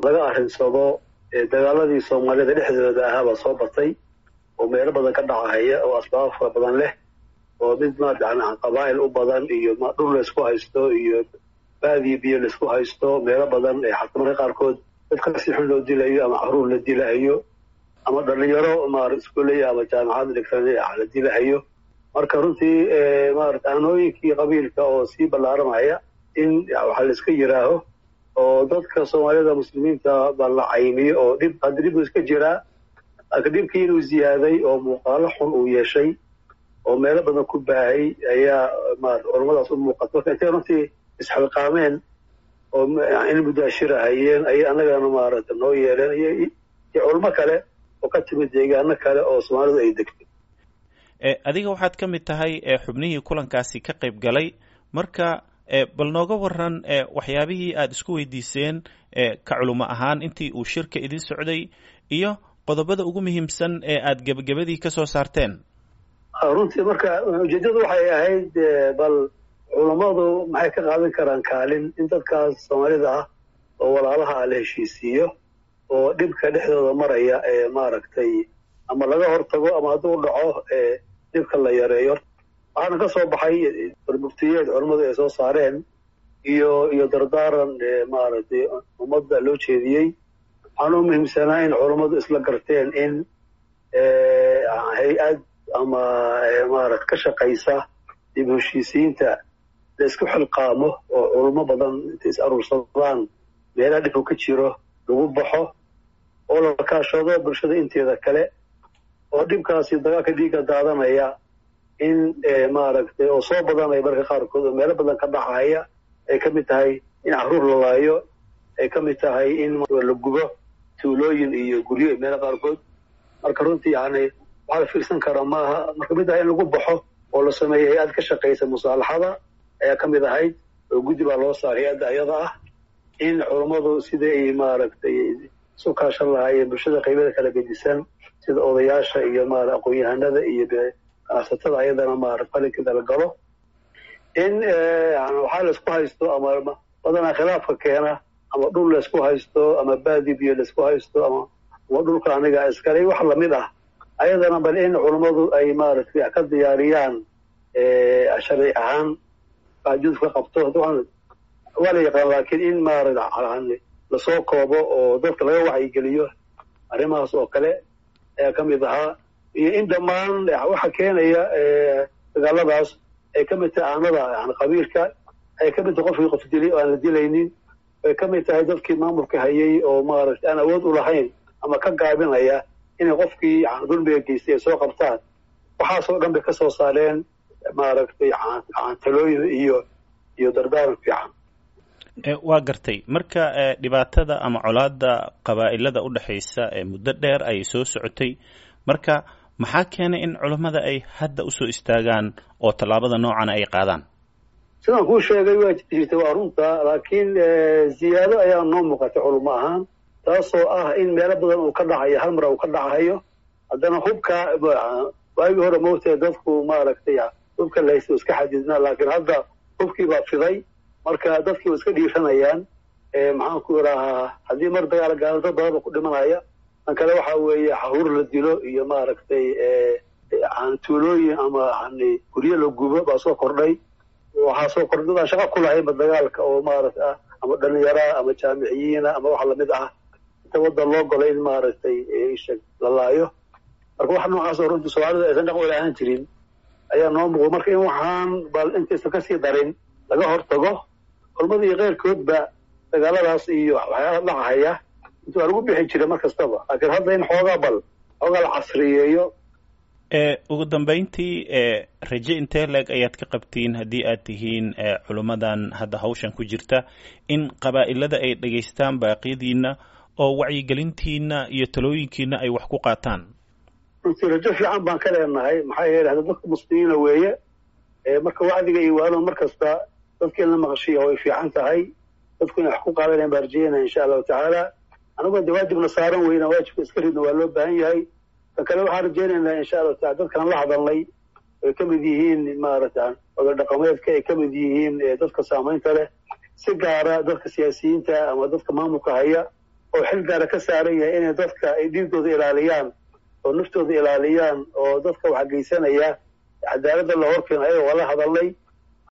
laga arrinsado dagaaladii soomaalida dhexdooda ahaabaa soo batay oo meelo badan ka dhacahaya oo asbaabo fara badan leh oo mid maarata qabaa'il u badan iyo dhul laysku haysto iyo baadiyo biyo laysku haysto meelo badan xataa marka qaarkood dadka si xun loo dilayo ama caruur la dilahayo ama dhalinyaro maara iskuoley ama jaamacad dhigtan la dilahayo marka runtii maarata aanooyinkii qabiilka oo sii ballaaramaya in waxaa layska yiraaho oo dadka soomaalida muslimiinta baa la caymiyo oo dhib hadda dhib iska jiraa laakiin dhibkii inuu ziyaaday oo muuqaalo xun uu yeeshay oo meelo badan ku baahay ayaa maarata culamadaas u muuqata marka intay runtii isxilqaameen oo in mudaashirahayeen ayay annagana maarata noo yeeleen iyo culmo kale oo ka timid deegaano kale oo soomaalidu ay degtay adiga waxaad ka mid tahay xubnihii kulankaasi ka qayb galay marka bal nooga waran waxyaabihii aada isku weydiiseen ka culimo ahaan intii uu shirka idin socday iyo qodobada ugu muhiimsan ee aada gebagabadii ka soo saarteen runtii marka ujeeddadu waxay ahayd bal culammadu maxay ka qaadan karaan kaalin in dadkaas soomaalida ah oo walaalaha ah la heshiisiiyo oo dhibka dhexdooda maraya ee maaragtay ama laga hortago ama hadduu dhaco ee dhibka la yareeyo waxaana ka soo baxay barmuftiyeed culammadu ay soo saareen iyo iyo dardaaran maaragtay ummadda loo jeediyey waxaana u muhiimsanaa in culammadu isla garteen in hay-ad ama maarata ka shaqaysa dib heshiisiinta la isku xilqaamo oo culamo badan intay is aruursadaan meelaha dhibku ka jiro lagu baxo oo la kaashado bulshada inteeda kale oo dhibkaasi dagaalka dhiigga daadanaya in maaragtay oo soo badanaya marka qaarkood oo meelo badan ka dhacaya ay ka mid tahay in caruur la laayo ay ka mid tahay in la gubo tuulooyin iyo guryo meelo qaarkood marka runtii yani waxaa la fiirsan karaa maaha marka mid ah in lagu baxo oo la sameeyo hay-ad ka shaqaysa musaalaxada ayaa ka mid ahayd oo guddi baa loo saaray hay-adda ayada ah in culammadu sidai ay maaragtay isu kaashan lahaayeen bulshada qaybada kala gedisan sida odayaasha iyo maara aqoon-yahanada iyo ganacsatada ayadana maara falinkeeda la galo in waxaa laysku haysto ama badanaa khilaafka keena ama dhul laysku haysto ama baadi biyo laysku haysto ama ama dhulka aniga iskale wax lamid ah ayadana bal in culammadu ay maaragtay ka diyaariyaan sharci ahaan judka qabto waa la yaqaan laakiin in maarata lasoo koobo oo dadka laga wacyigeliyo arrimahaas oo kale ayaa ka mid ahaa iyo in dhammaan waxa keenaya dagaaladaas ay ka mid tahay aanada yani qabiilka ay ka mid tahay qofkii qof dilay oo aan la dilaynin ay ka mid tahay dadkii maamulka hayay oo maaragtay aan awood u lahayn ama ka gaabinaya inay qofkii dulmiga geystay ay soo qabtaan waxaasoo dhan bay ka soo saareen maaragtay talooyin iyo iyo dardaaran fiican waa gartay marka dhibaatada ama colaada qabaa'ilada u dhexaysa ee muddo dheer ayay soo socotay marka maxaa keenay in culammada ay hadda usoo istaagaan oo tallaabada noocan ay qaadaan sidaan kuu sheegay waa jirta waa runta laakiin ziyaado ayaa noo muuqatay culamo ahaan taasoo ah in meelo badan uu ka dhacayo hal mar uu ka dhacayo haddana hubka waagii hore moogtae dadku maaragtay hubka la haysta iska xadidnaa laakiin hadda hubkii baa fiday marka dadkii waa iska dhiiranayaan maxaan ku idhaahaa haddii mar dagaal gaalo dad badan ba ku dhimanaya tan kale waxa weeye haruur la dilo iyo maaragtay tuulooyin ama guryo la gubo baa soo kordhay waxaa soo kordhay aan shaqa ku lahaynba dagaalka oo maarata ama dhalinyaraa ama jaamiciyiina ama wax lamid ah inta waddan loo golay in maaragtay la laayo marka wax noocaas oo runtii soomaalida aysan dhaq wala ahaan jirin ayaa noo muuqda marka in waxaan bal intaysan kasii darin laga hortago culmada iyo keyrkoodba dagaaladaas iyo waxyaala dhacahaya inta waa lagu bixi jira mar kastaba laakiin hadda in xoogaa bal xoogaa la casriyeeyo ugu dambeyntii raje intee leeg ayaad ka qabtiin haddii aad tihiin culummadan hadda hawshan ku jirta in qabaa'ilada ay dhegaystaan baaqyadiina oo wacyigelintiina iyo talooyinkiina ay wax ku qaataan runtii rajo fiican baan ka leenahay maxaa yeele hadda dadka muslimiina weeye marka wacdiga iyo waalo mar kasta dadka in la maqashiya way fiican tahay dadku inay wax ku qaadanayaan baan rajeynaya insha allahu tacaala anagoo de waajibna saaran weyna waajibka iska ridna waa loo baahan yahay kan kale waxaan rajeynaynaa insha allahu taala dadkaan la hadalnay ay ka mid yihiin maarata oda dhaqameedka ay ka mid yihiin dadka saamaynta leh si gaara dadka siyaasiyiinta ama dadka maamulka haya oo xil gaara ka saaran yahay inay dadka ay dhiigooda ilaaliyaan oo naftooda ilaaliyaan oo dadka waxa geysanaya cadaaladda la horkeeno ayagoo la hadalnay